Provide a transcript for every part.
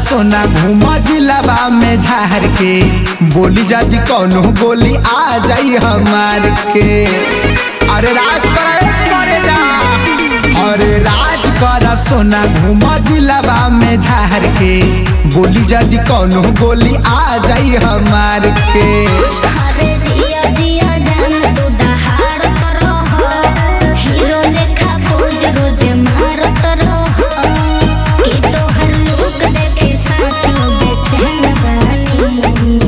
सोना घूमा जिलाबा में झार के बोली जदी कौनो गोली आ जाई हमार के अरे राज करे करे जा अरे राज कर सोना घूमा जिलाबा में झार के बोली जदी कौनो गोली आ जाई हमार के अरे जिया जिया जान तू दहाड़ कर रहो हीरो लेखा पोज रोज मारत रहो कि तोहर लुक देखे साचो बेचैन बानी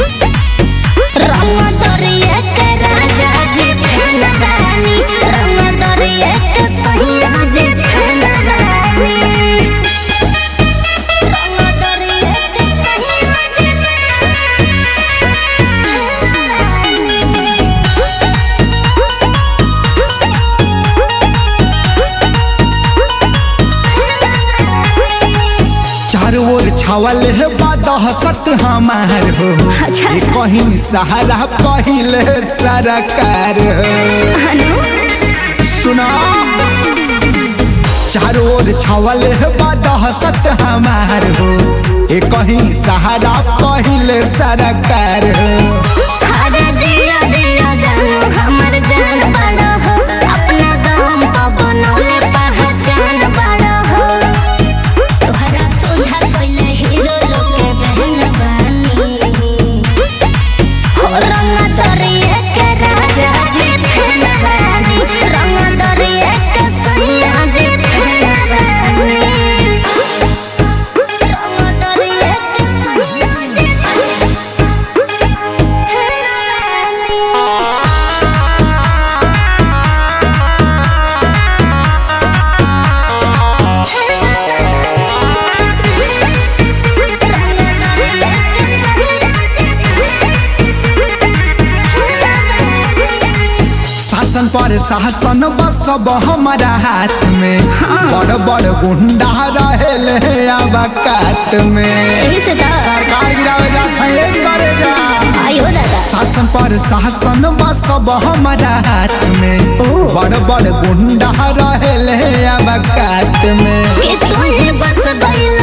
रंग दरिया के राजा जी फैन बानी रंग दरिया के सैया जी फैन बानी रंग दरिया के सैया जी चारों ओर छावल है बादहसत हमार हो अच्छा। ये कहीं सहारा पहिले सरकार हो सुना चारों ओर छावल है बादहसत हमार हो ये कहीं सहारा पहिले सरकार हो अरे जिया जिया जानू हमर जान बड़ा हो अपना दाम पा बनौले पहचान बड़ा हो तोहरा सोझा कोइले हीरो लोग के बहन बानी हो रंग दरिया के राजा जी फैन बानी रंग दरिया के सैया जी फैन बानी रंग दरिया के सैया जी शासन पर शासन बसब हमारा हाथ में बड़ बड़ गुंडा रहे अवकात में यही से था सरकार गिरावे जात है ये करे जा आयो दादा शासन पर शासन बसब हमारा हाथ में ओ। बड़ बड़ गुंडा रहे अवकात में कि तोहे बस गइल